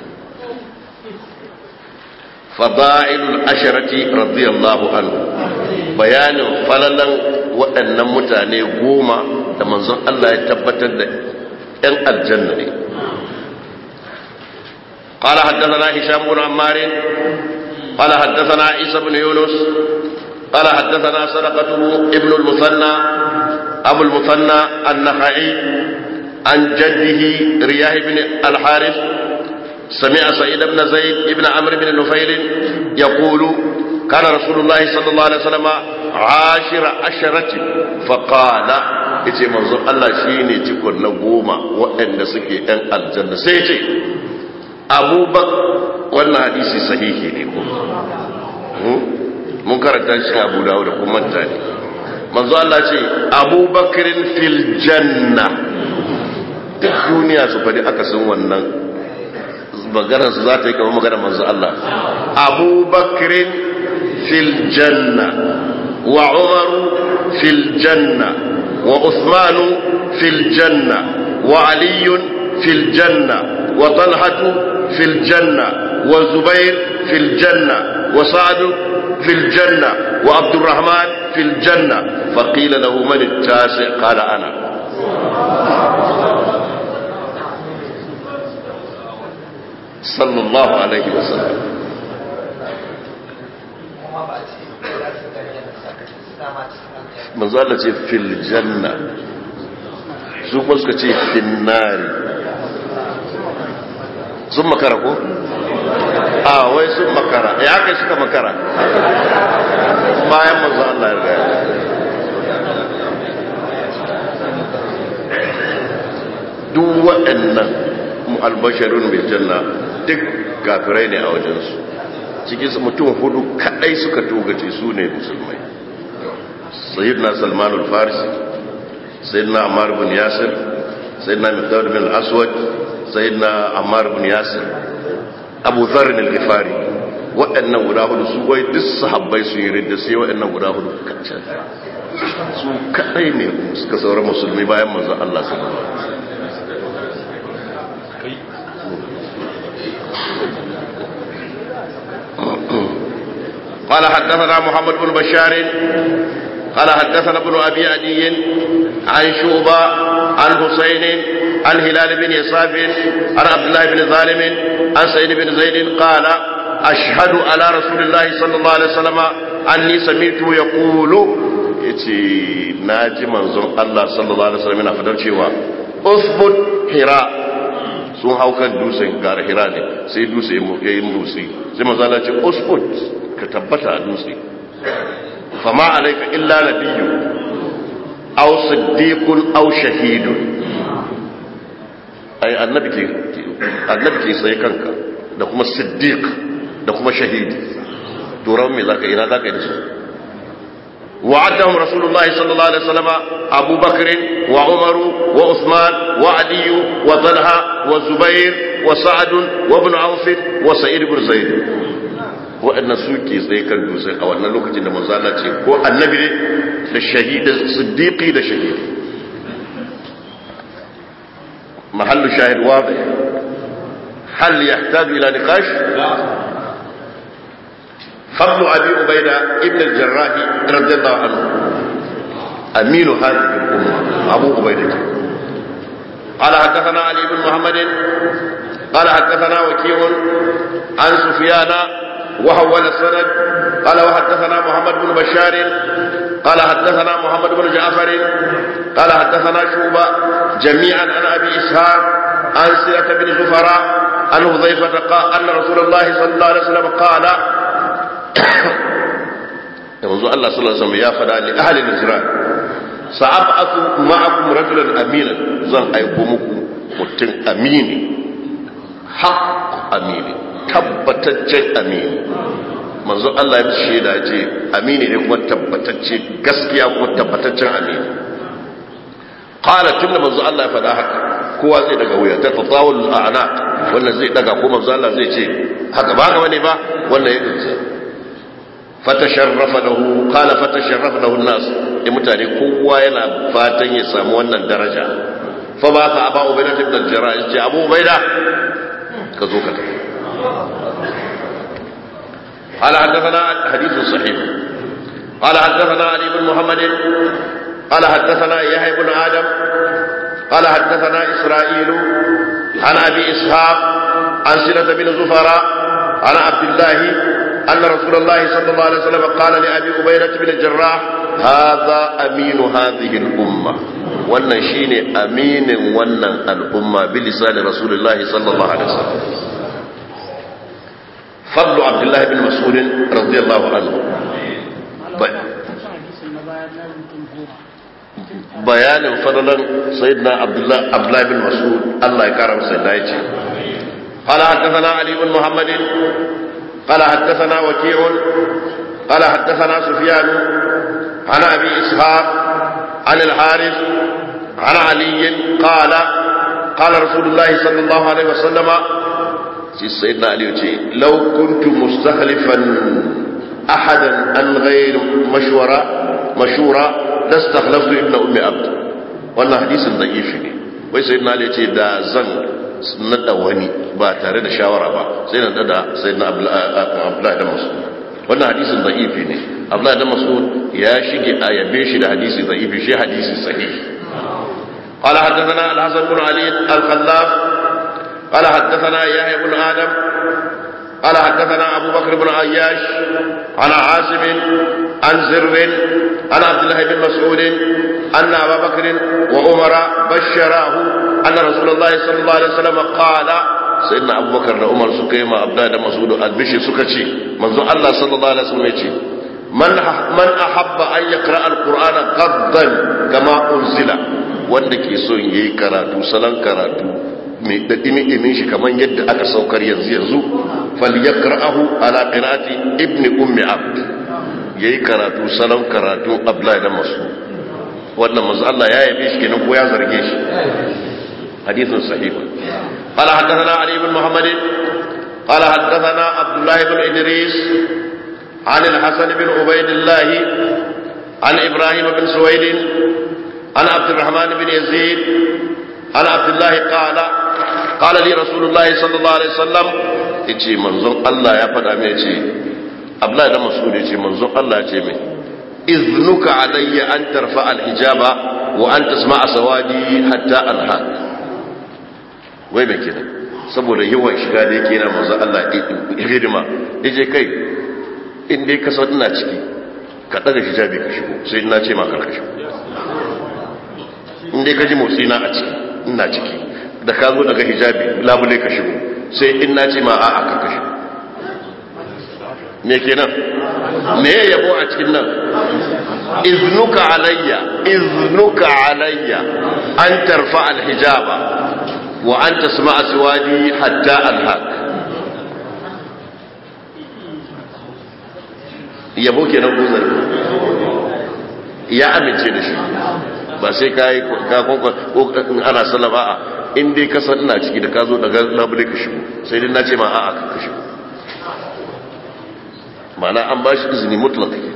فضائل الأشرة رضي الله عنه بيان فللا وأن متاني قوما لمن الله يتبتد أن الجنة قال حدثنا هشام بن عمار قال حدثنا عيسى بن يونس قال حدثنا صدقته ابن المثنى أبو المثنى النخعي عن جده رياه بن الحارث سمع سعيد بن زيد بن عمرو بن نفيل يقول كان رسول الله صلى الله عليه وسلم عاشر عشرة فقال yace manzo Allah shine cikon na goma waɗanda suke ɗan aljanna sai ce abubakar wannan hadisi sahihi ne ko mun karanta shi Abu Dawud da kuma manta ne manzo Allah ce abubakarin fil janna duk duniya su faɗi akasin wannan maganar su za ta yi kama maganar manzo Allah abubakrin fil janna wa umaru fil janna wa usmanu fil janna وعلي في الجنة وطلحة في الجنة وزبير في الجنة وسعد في الجنة وعبد الرحمن في الجنة فقيل له من التاسع قال أنا صلى الله عليه وسلم manzala ce fil janna su kuma suka ce finnari sun makara ko? a wai sun makara ya kai suka makara bayan manzo Allah ya gaya duk waɗannan albasharun bil janna duk kafirai ne a wajensu cikin mutum hudu kadai suka togace su ne musulmai sayyidina salman al-farisi sayyidina ammar bin yasir sayyidina miqdad bin al-aswad sayyidina ammar bin yasir abu dharr al-ghifari waɗannan guda hudu su wai duk sahabbai sun yi ridda sai waɗannan guda hudu kacan su kadai ne suka saura musulmi bayan manzon Allah sallallahu alaihi wasallam قال حدثنا محمد بن بشار قال حدثنا ابن ابي عدي عن شوبه عن حسين عن هلال بن يصاف عن عبد الله بن ظالم عن سيد بن زيد قال اشهد على رسول الله صلى الله عليه وسلم اني سمعته يقول yace naji manzon Allah sallallahu alaihi wasallam yana fadar cewa usbut hira sun hau kan dutsen gara hira ne sai dutse ya yi motsi sai manzo Allah ce usbut ka tabbata a dutse fama alaika illa nabiyyu aw siddiqun aw shahidun ai annabi ke annabi ke sai kanka da kuma siddiq da kuma shahidi to ran me zaka ina zaka yi da su وعدهم رسول الله صلى الله عليه وسلم أبو بكر وعمر وعثمان وعلي وطلحة وزبير وسعد وابن عوف وسعيد بن زيد waɗannan suke tsaye kan dutsen a wannan lokacin da manzala ce ko annabi ne da shahida siddiqi da shahidi mahallu shahid wadih hal yahtaju ila niqash فضل أبي عبيدة ابن الجراح رضي الله عنه أمين هذه الأمة أبو عبيدة قال حدثنا علي بن محمد قال حدثنا وكيع عن سفيان وحول السند قال وحدثنا محمد بن بشار قال حدثنا محمد بن جعفر قال حدثنا شوبة جميعا عن أبي إسحاق عن سيرة بن زفراء عن حذيفة قال أن رسول الله صلى الله عليه وسلم قال yanzu Allah sallallahu alaihi wasallam ya fada li ahli najran sa'ab'atu ma'akum rajulan aminan zan aiko muku mutum amini haq amini tabbataccen amini manzo Allah ya shaida ce amini ne kuma tabbatacce gaskiya kuma tabbataccen amini qala tunda manzo Allah ya fada haka kowa zai daga wuya ta tatawul a'naq wannan zai daga ko manzo Allah zai ce haka ba ga bane ba wannan ya dinsa fatasharrafa lahu qala fatasharrafa lahu an-nas eh mutane kowa yana fatan ya samu wannan daraja fa ba ka aba ubayda ibn al-jarrah yace abu ubayda ka zo ka tafi قال حدثنا حديث صحيح قال حدثنا علي بن محمد قال حدثنا يحيى بن ادم قال حدثنا اسرائيل عن ابي اسحاق عن سنه بن زفراء عن عبد الله أن رسول الله صلى الله عليه وسلم قال لأبي أبيرة بن الجراح هذا أمين هذه الأمة wannan shine aminin wannan al'umma bi lisanin rasulullahi sallallahu alaihi wasallam fadlu abdullahi bin mas'ud radiyallahu anhu bayanin fadalan sayyidina abdullahi abdullahi bin mas'ud Allah ya kara masa da yace قال حدثنا علي بن محمد قال حدثنا وكيع قال حدثنا سفيان عن ابي اسحاق عن الحارث عن علي قال قال رسول الله صلى الله عليه وسلم سيدنا علي لو كنت مستخلفا احدا عن غير مشوره مشوره لاستخلفت ابن ام عبد wannan hadisin da'ifi ne wai sai na ce da zan nada wani ba tare da shawara ba sai na nada sai na abdullahi da mas'ud wannan hadisin da'ifi ne abdullahi da mas'ud ya shige a yabe shi da hadisi da'ifi shi hadisi sahihi قال حدثنا الحسن بن علي الخلاف قال حدثنا يحيى بن ادم قال حدثنا ابو بكر بن عياش عن عاصم عن زر عن عبد الله بن مسعود ان ابا بكر وعمر بشراه ان رسول الله صلى الله عليه وسلم قال سيدنا ابو بكر وعمر سكيما عبد الله بن مسعود البشي سكتي منذ الله صلى الله عليه وسلم يجي من من احب ان يقرا القران غضا كما انزل wanda ke son yayi karatu salon karatu mai da dimi shi kamar yadda aka saukar yanzu yanzu falyakra'ahu ala qira'ati ibn ummi abd yayi karatu salon karatu abdullahi da masu wannan manzo Allah ya yabe shi kenan ko ya zarge shi hadithun sahih qala hadathana ali ibn muhammad qala hadathana abdullah ibn idris عن الحسن بن عبيد الله عن ابراهيم بن سويد عن عبد الرحمن بن يزيد عن عبد الله قال قال لي رسول الله صلى الله عليه وسلم yace manzon Allah ya faɗa mai yace Abdullahi dan Mas'ud yace manzon Allah yace mai iznuka alayya an tarfa al-hijaba wa an tasma'a sawadi hatta anhak wai me kenan saboda yawan shiga da yake yana manzon Allah hidima yace kai in dai ka san ina ciki ka daga hijabi ka shigo sai ina ce ma kar ka shigo in dai ka ji motsi na a ciki ina ciki da ka zo daga hijabi labule ka shigo sai in na ce ma a a ka shigo me kenan me ya yabo a cikin nan iznuka alayya iznuka alayya an tarfa alhijaba wa an tasma aswadi hatta alhaq yabo kenan ko zargi ya amince da shi ba sai ka yi ko ana sallama a in dai ka san ina ciki da ka zo daga labule ka shigo sai dai na ce ma a a ka shigo mana an ba shi izini mutlaka ke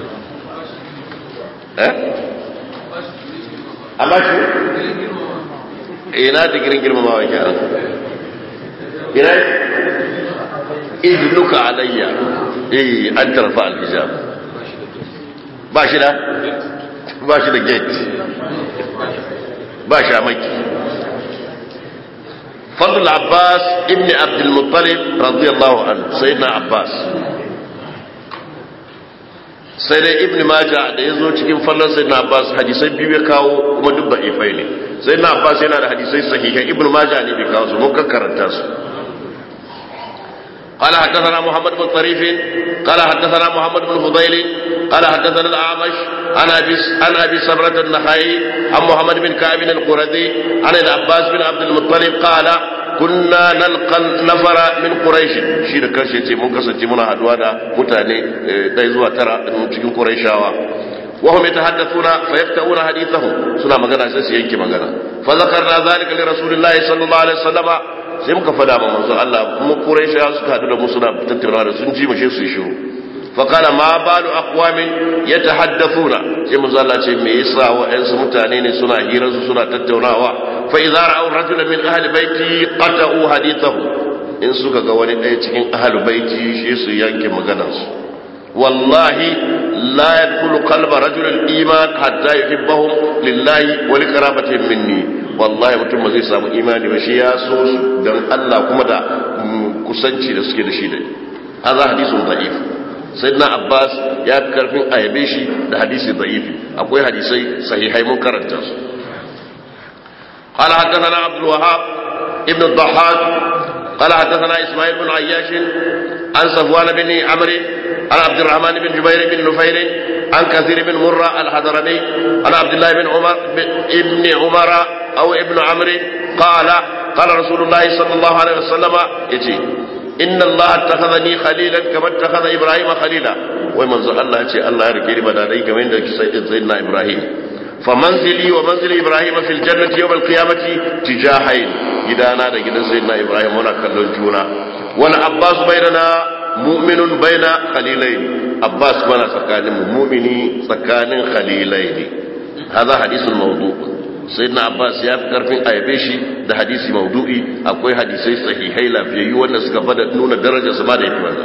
eh an ba shi ina da girin girmamawa ke an ina iznuka alayya eh an tarfa alhijab ba shi da ba shi da gate ba shi a maki fadl abbas ibn abdulmuttalib radiyallahu anhu sayyidina abbas sai dai ibn maja da ya zo cikin fallon sayyidina abbas hadisai biyu ya kawo kuma duk da ifai ne sayyidina abbas yana da hadisai sahihai ibn maja ne bai kawo su mun karanta su قال حدثنا محمد بن طريف قال حدثنا محمد بن فضيل قال حدثنا الأعمش عن أبي عن أبي سمرة النخعي عن محمد بن كعب القردي عن العباس بن عبد المطلب قال كنا نلقى النفر من قريش شي da kanshi yace mun kasance muna haduwa da mutane dai zuwa tara cikin quraishawa وهم يتحدثون فيفتؤون حديثهم سنة مغانا سيسي ينكي مغانا فذكرنا ذلك لرسول الله صلى الله عليه وسلم sai muka fada ma manzo Allah mu Quraisha suka hadu da mu suna tattauna da sun ji mu shi su shiru fa kana ma balu aqwamin yatahaddathuna sai manzo Allah ce me yasa wa'ansu mutane ne suna hirar su suna tattaunawa fa idza ra'aw rajulan min ahli baiti qata'u hadithahu in suka ga wani ɗaya cikin ahli baiti shi su yanke maganar su wallahi la yadkhulu qalba rajul al-iman hatta yuhibbahum lillahi wa liqarabatihim minni wallahi mutum ba zai samu imani ba shi ya so su dan Allah kuma da kusanci da suke da shi da hadha hadithun da'if sayyidina abbas ya fi karfin ayabe shi da hadisi da'ifi akwai hadisai sahihai mun karanta su قال حدثنا عبد الوهاب ابن الضحاك قال حدثنا اسماعيل بن عياش عن صفوان بن عمرو عن عبد الرحمن بن جبير بن نفير عن كثير بن مرة الحضرمي عن عبد الله بن عمر ابن عمر أو ابن عمرو قال قال رسول الله صلى الله عليه وسلم يجي إن الله اتخذني خليلا كما اتخذ إبراهيم خليلا ومن الله يجي الله يركي بداني كما عندك سيدنا إبراهيم فمنزلي ومنزل إبراهيم في الجنة يوم القيامة تجاهين جدانا دا جدا سيدنا إبراهيم هنا كلون جونا والعباس بيننا مؤمن بين خليلين عباس منا سكان مؤمني سكان خليلين هذا حديث الموضوع sayyidina abbas ya fi karfin ayabe shi da hadisi maudu'i akwai hadisai sahihai lafiyayyu wanda suka bada nuna darajar su ma da yafi wannan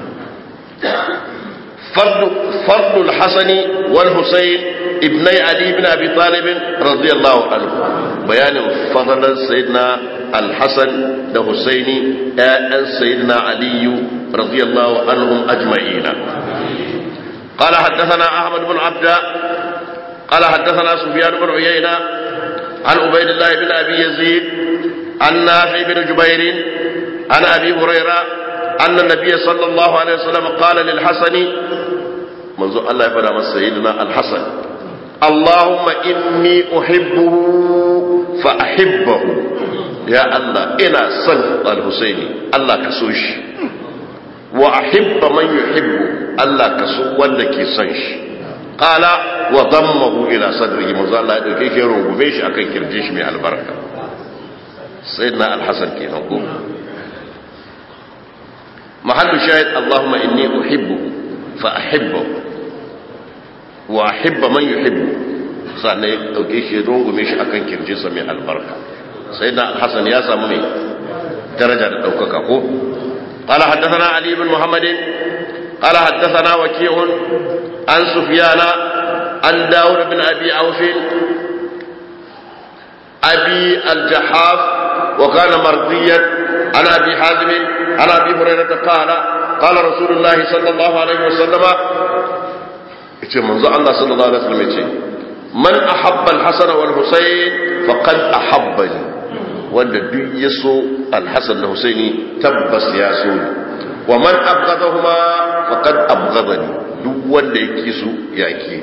فرض الحسن والحسين ابني علي بن ابي طالب رضي الله عنه بيان فضل سيدنا الحسن ده حسيني آل سيدنا علي رضي الله عنهم اجمعين قال حدثنا احمد بن عبد قال حدثنا سفيان بن عيينه عن عبيد الله بن ابي يزيد عن نافع بن جبير عن ابي هريره ان النبي صلى الله عليه وسلم قال للحسن منذ الله يفعل سيدنا الحسن اللهم اني احبه فاحبه يا الله انا صل الحسين الله كسوش واحب من يحبه الله كسو wanda ke son shi qala wa dammahu ila sadrihi manzo Allah ya dauke shi rungume shi akan kirje shi mai albarka sayyidina al-hasan kenan ko mahallu shahid Allahumma inni uhibbu fa ahibbu wa ahibba man yuhibbu sannan ya dauke shi rungume shi akan kirje sa mai albarka sayyidina al-hasan ya samu mai daraja da daukaka ko قال حدثنا علي بن محمد قال حدثنا وكيع عن سفيان عن داود بن أبي عوف أبي الجحاف وكان مرضيا عن أبي حازم عن أبي هريرة قال قال رسول الله صلى الله عليه وسلم يتي منذ الله صلى الله عليه وسلم يتي من أحب الحسن والحسين فقد أحبني wanda duk ya so alhassan da husaini tabbas ya so ni wa man abghadahuma faqad abghadani duk wanda yake su yake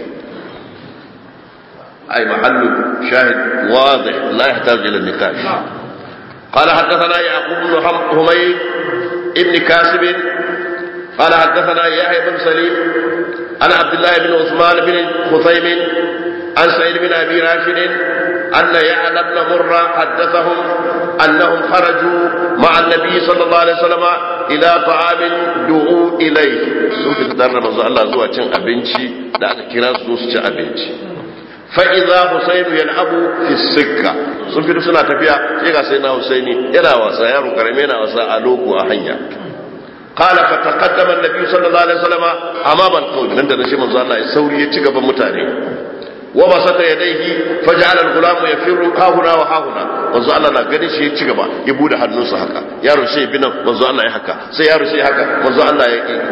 ay mahallu shahid wadih la yahtaj ila nikash قال حدثنا يعقوب بن حميد ابن كاسب قال حدثنا يحيى بن سليم عن عبد الله بن عثمان بن خثيم عن سعيد بن ابي راشد أن يعلى بن مرة حدثهم أنهم خرجوا مع النبي صلى الله عليه وسلم إلى طعام دعوا إليه sun fi fitar da manzo Allah zuwa cin abinci da aka kira su su ci abinci fa idza husayn yal'abu fi sikka sun fito suna tafiya sai ga sai na husaini yana wasa yaro karame yana wasa a loko a hanya قال فتقدم النبي صلى الله عليه وسلم امام القوم nan da shi manzo Allah ya sauri ya ci gaban mutane وبسط يديه فجعل الغلام يفر ها هنا وها هنا manzo Allah na ganin shi ya ci gaba ya bude hannunsa haka yaro sai bi nan manzo Allah ya haka sai yaro sai haka manzo Allah ya ki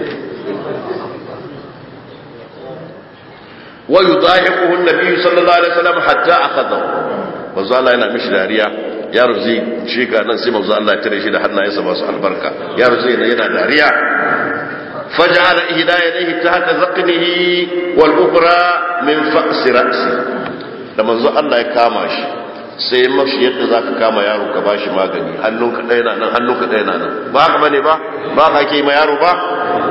wa yudahiquhu an-nabi sallallahu alaihi wasallam hatta akhadahu manzo Allah yana mishi dariya yaro zai shiga nan sai manzo Allah ya tare shi da hannayensa masu albarka yaro zai yana dariya فجعل إحدى يديه تحت ذقنه والأخرى من فأس رأسه لما زو الله يكاما شي sai mashi yadda za ka kama yaro ka bashi magani hannunka ɗaya na nan hannunka ɗaya na nan ba haka bane ba ba ka ke ma yaro ba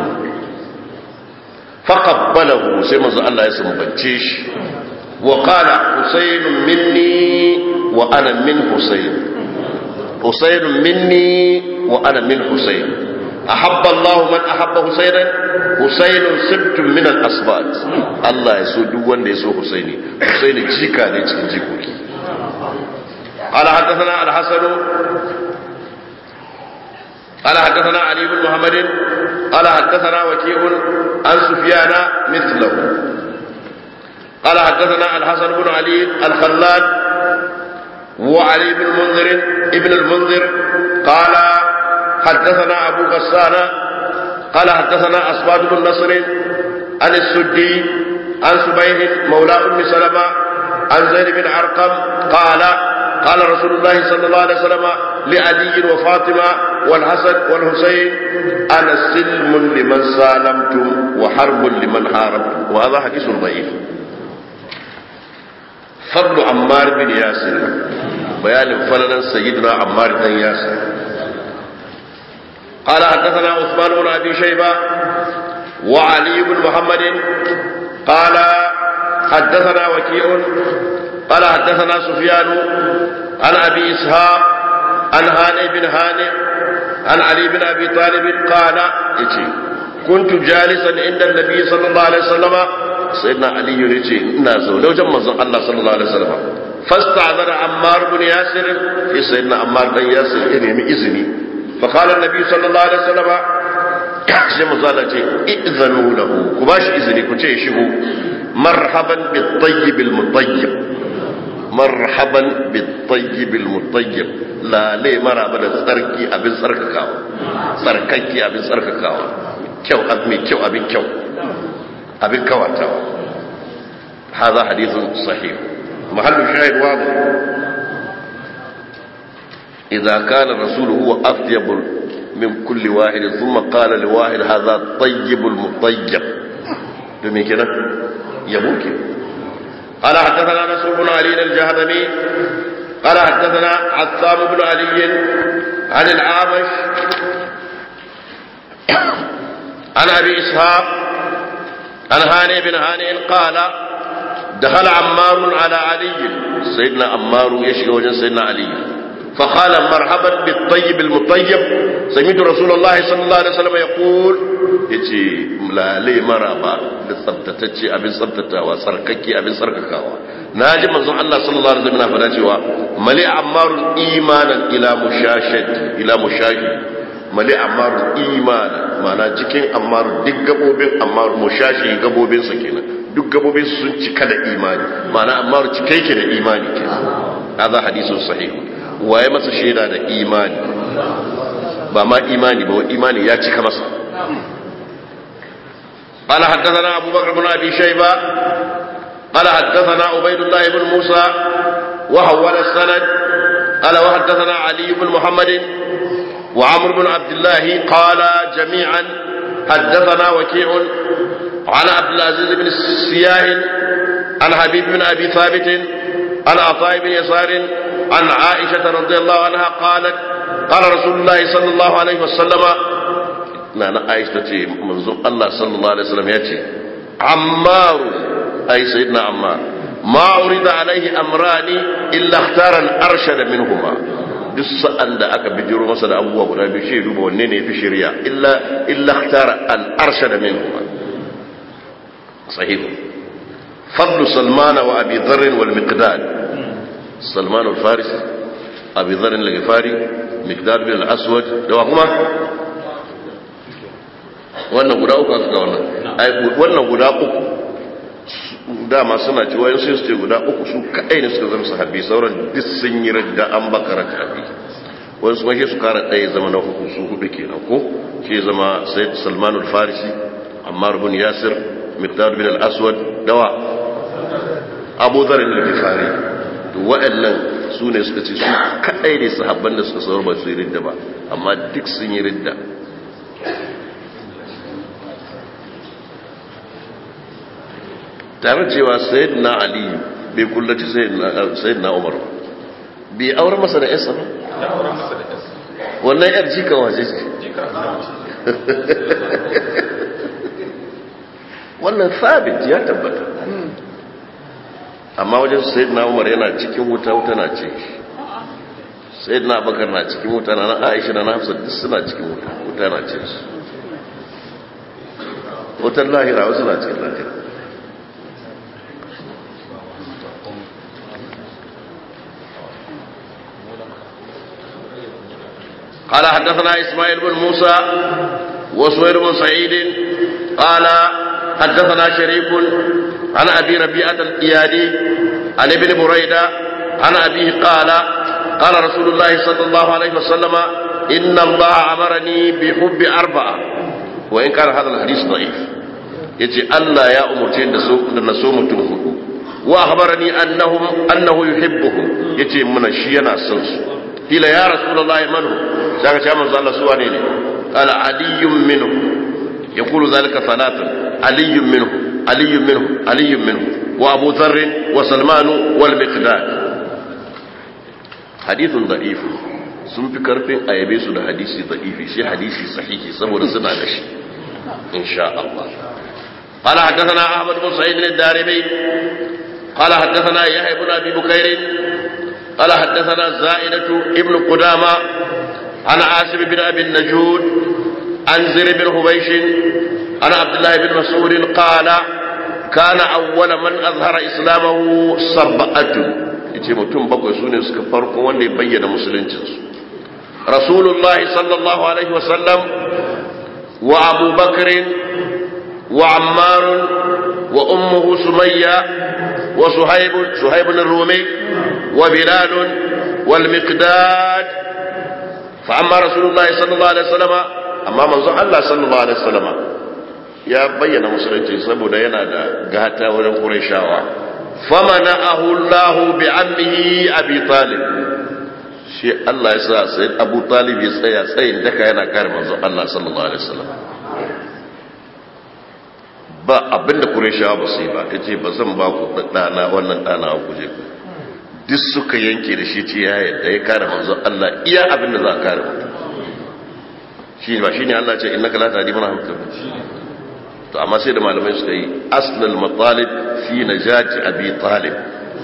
faqabbalahu sai manzo Allah ya sumbance shi wa qala husayn minni wa ana min husayn husayn minni wa ana min husayn أحب الله من أحب حسينا حسين سبت من الأسبات الله يسو دوان يسو حسيني حسين جيكا نيتكين جيكوكي قال حدثنا الحسن قال حدثنا علي بن محمد قال حدثنا وكيع عن سفيان مثله قال حدثنا الحسن بن علي الخلاد وعلي بن المنذر ابن المنذر قال حدثنا أبو غسان قال حدثنا أسباد بن نصر عن السدي عن سبيه مولى أم سلمة عن زيد بن أرقم قال قال رسول الله صلى الله عليه وسلم لعلي وفاطمة والحسن والحسين أنا سلم لمن سالمتم وحرب لمن حاربتم وهذا حديث ضعيف فضل عمار بن ياسر بيان فلنا سيدنا عمار بن ياسر قال حدثنا عثمان بن ابي شيبه وعلي بن محمد قال حدثنا وكيع قال حدثنا سفيان عن ابي اسحاق عن هانئ بن هانئ عن علي بن ابي طالب قال يتي كنت جالسا عند النبي صلى الله عليه وسلم سيدنا علي يتي ina zaune wajen manzon Allah sallallahu alaihi wasallam فاستعذر عمار بن ياسر في سيدنا عمار بن ياسر إني إذني فقال النبي صلى الله عليه وسلم sai mu zala ce izanu lahu ku ba shi izini ku ce shigo marhaban bit tayyib al mutayyib marhaban bit tayyib al mutayyib la le maraba da tsarki abin tsarkakawa tsarkaki abin tsarkakawa kyau abin kyau abin kyau abin kawatawa هذا حديث صحيح محل الشاهد واضح إذا كان الرسول هو أطيب من كل واحد ثم قال لواحد هذا طيب المطيب دمي كده يبوك قال حدثنا نصر بن علي الجهضمي قال حدثنا عثام بن علي عن العامش عن ابي اسحاق عن هاني بن هاني قال دخل عمار على علي سيدنا عمار يشكي وجه سيدنا علي فقال مرحبا بالطيب المطيب سمعت رسول الله صلى الله عليه وسلم يقول yace lalai maraba da tsabtatacce abin tsabtatawa sarkake abin sarkakawa naji manzon Allah sallallahu alaihi wasallam fada cewa mali ammarun imanan ila mushashati ila mushahi mali ammarun imanan mana cikin ammaru duk gabobin ammaru mushashi gabobin sa kenan duk gabobin sun cika da imani mana ammaru cike yake da imani kenan hada hadisun sahih waye masa shaida da imani ba ma imani ba imani ya cika masa قال حدثنا أبو بكر بن أبي شيبة قال حدثنا عبيد الله بن موسى وحول السند قال وحدثنا علي بن محمد وعمر بن عبد الله قال جميعا حدثنا وكيع عن عبد العزيز بن السياه عن حبيب بن أبي ثابت عن عطاء بن يسار عن عائشة رضي الله عنها قالت قال رسول الله صلى الله عليه وسلم نانا عائشة تي منظوم الله صلى الله عليه وسلم يأتي عمار أي سيدنا عمار ما أريد عليه أمران إلا اختار الأرشد منهما duk sa'an da aka bijiro masa da abubuwa guda biyu shi duba wanne ne fi shirya illa illa ikhtara al arshada minhuma sahih fadlu salman wa abi dharr wal miqdad salman al farisi abi dharr al ghifari miqdad bin al aswad da kuma wannan guda uku aka ga wannan wannan guda uku dama suna ci wayan sai su ce guda uku su kadai ne suka zama sahabbi sauran duk sun yi radda an bakara tabi wani su mashi su kara ɗaya zama na hudu su hudu kenan ko shi zama sayyid salman al-farisi ammar bin yasir miqdad bin al-aswad dawa abu dhar al-ghifari to waɗannan su ne suka ce su kadai ne sahabban da suka saurar ba su yi ridda ba amma duk sun yi ridda tare cewa sayyidina ali bai kullaci sayyidina umar bai aure masa da yasa ba wannan yar jika waje ce wannan sabit ya tabbata amma wajen sayyidina umar yana cikin wuta wuta na ce sayyidina abakar na cikin wuta na aisha na hafsa duk suna cikin wuta wuta na ce su wutar lahira wasu na cikin lahira قال حدثنا إسماعيل بن موسى وسوير بن سعيد قال حدثنا شريك عن أبي ربيعة الإيادي عن ابن بريدة عن أبيه قال قال رسول الله صلى الله عليه وسلم إن الله أمرني بحب أربعة وإن كان هذا الحديث ضعيف يجي الله يا أمرتين نسوم تنفقوا وأخبرني أنهم أنه يحبهم يجي من الشينا سنسو قيل يا رسول الله من هو ذاك يا من الله سوى قال علي منه يقول ذلك ثلاثا علي منه علي منه علي منه وابو ذر وسلمان والمقداد حديث ضعيف sun fi karfin a yabe su da hadisi da'ifi shi hadisi sahihi saboda suna da shi insha Allah قال حدثنا احمد بن سعيد الدارمي قال حدثنا يحيى بن ابي بكير قال حدثنا زائدة ابن قدامة عن عاصم بن أبي النجود عن زر بن حبيش عن عبد الله بن مسعود قال كان أول من أظهر إسلامه سبعة yace mutum bakwai sune suka farko wanda ya bayyana musuluncinsu rasulullahi sallallahu alaihi wasallam wa abu bakrin wa ammar wa ummuhu sumayya wa suhaib suhaib ar-rumi wa bilal wal miqdad fa amma rasulullahi sallallahu alaihi wasallam amma manzon Allah sallallahu alaihi wasallam ya bayyana musulunci saboda yana da gata wurin Qurayshawa famana'ahu Allah bi ammihi Abi Talib shi Allah ya sa sai Abu Talib ya tsaya tsayin daka yana kare manzon Allah sallallahu alaihi wasallam ba abinda Qurayshawa ba su yi ba yace ba zan ba ku dana wannan dana ku je ku duk suka yanke da shi ce ya yadda ya kare manzon Allah iya abinda za ka kare mutum shi ba shine Allah ce innaka la tahdi man ahbabta to amma sai da malamai suka yi aslal matalib fi najati abi talib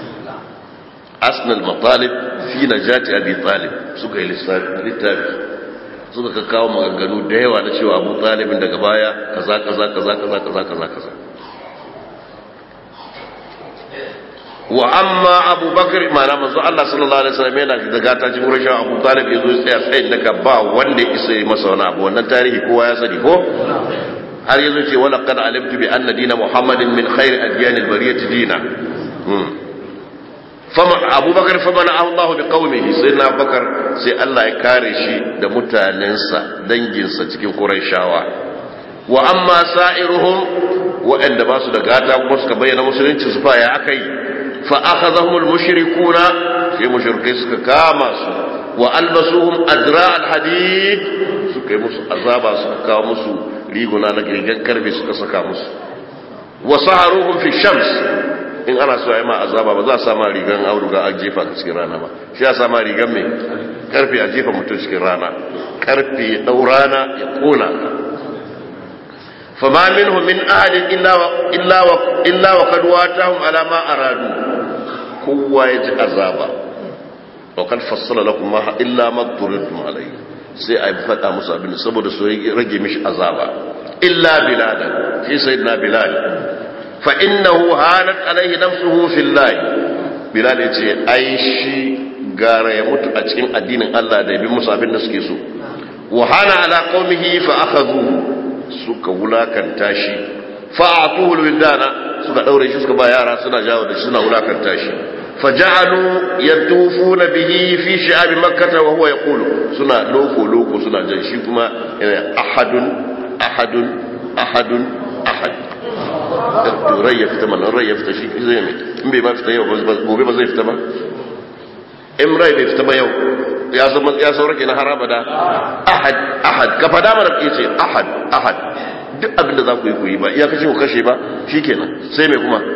aslal matalib fi najati abi talib suka yi littafi suka ka kawo maganganu da yawa na cewa abu talibin daga baya kaza kaza kaza kaza kaza kaza kaza wa amma abu bakar mana manzo Allah sallallahu alaihi wasallam yana da gata cikin rashin abu talib yazo ya tsaya tsayin daga ba wanda ya isa masa wani abu wannan tarihi kowa ya sani ko har yanzu ce wala kad alimtu bi anna dina muhammadin min khair adyan albariyati dina fama abubakar fa bana Allah bi qaumihi sai na bakar sai Allah ya kare shi da mutanensa danginsa cikin quraishawa wa amma sa'iruhum wa'anda ba su da gata kuma suka bayyana musulunci su fa ya akai fa akhadhahum almushrikuna sai mushrikai suka kama su wa albasuhum azra alhadid suka yi musu azaba suka kawo musu riguna na girgan karfe suka saka musu wasu haruhun fi shams in ana so a yi ma azaba ba za a sama rigan auduga a jefa cikin rana ba shi ya sama rigan mai karfe a jefa mutum cikin rana karfe ya ɗau rana ya kona fama minhu min ahadin illa wa kad watahum ala ma aradu kowa ya ji azaba wa kad fassala lakum ma illa ma turidtum alayhi sai a faɗa musu abin saboda su rage mishi azaba illa biladan shi sayyidina bilal fa innahu hanat alaihi nafsuhu fillahi bilal yace ai shi gara ya mutu a cikin addinin Allah da yabi musu abin da suke so wa hana ala qaumihi fa akhadhu suka wulakanta shi fa atuhu alwildana suka daure shi suka ba yara suna jawo da shi suna wulakanta shi فجعلوا يطوفون به في شعاب مكة وهو يقول سنة لوكو لوكو سنة جنشي كما أحد أحد أحد أحد rai ya fita mana rai ya fita shi zai mai in bai ba fita yau gobe ba zai fita ba in rai bai fita ba yau ya zama ya saura kenan har abada ahad ahad ka fada mana ke ce ahad ahad duk abin da za ku yi ku yi ba iya kashe ku kashe ba shikenan sai mai kuma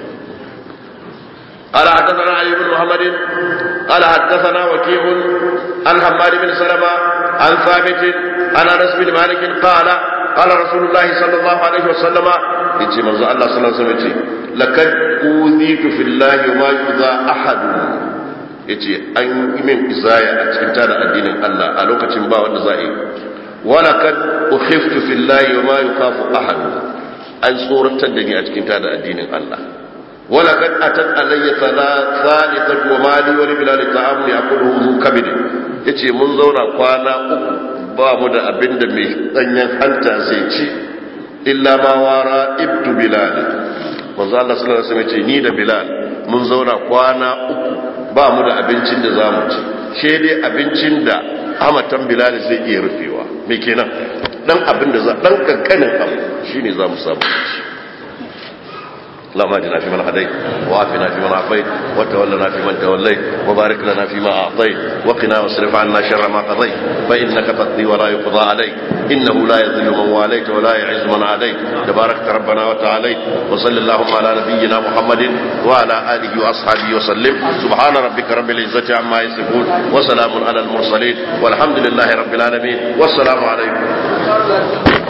قال حدثنا علي بن محمد قال حدثنا وكيع عن حماد بن سلمة عن ثابت عن انس بن مالك قال قال رسول الله صلى الله عليه وسلم يجي من الله صلى الله عليه وسلم لقد اوذيت في الله وما يؤذى احد yace an yi min izaya a cikin tada addinin Allah a lokacin ba wanda za a yi wala kad ukhiftu fillahi wa ma yukhafu ahad an tsoratar da ni a cikin tada addinin Allah ولقد أتت علي ثالثة ومالي ولبلال طعام يأكله ذو كبد yace mun zauna kwana uku ba mu da abin da mai danyen hanta zai ci illa ma wara ibtu bilal manzo Allah sallallahu alaihi wasallam yace ni da bilal mun zauna kwana uku ba mu da abincin da zamu ci she dai abincin da amatan bilal zai iya rufewa me kenan dan abin da za dan kankanin abu shine zamu samu ci اللهم اهدنا فيمن هديت وعافنا فيمن عافيت وتولنا فيمن توليت وبارك لنا فيما اعطيت وقنا واصرف عنا شر ما قضيت فانك تقضي ولا يقضى عليك انه لا يذل من واليت ولا يعز من عاديت تباركت ربنا وتعاليت وصل اللهم على نبينا محمد وعلى اله واصحابه وسلم سبحان ربك رب العزه عما يصفون وسلام على المرسلين والحمد لله رب العالمين والسلام عليكم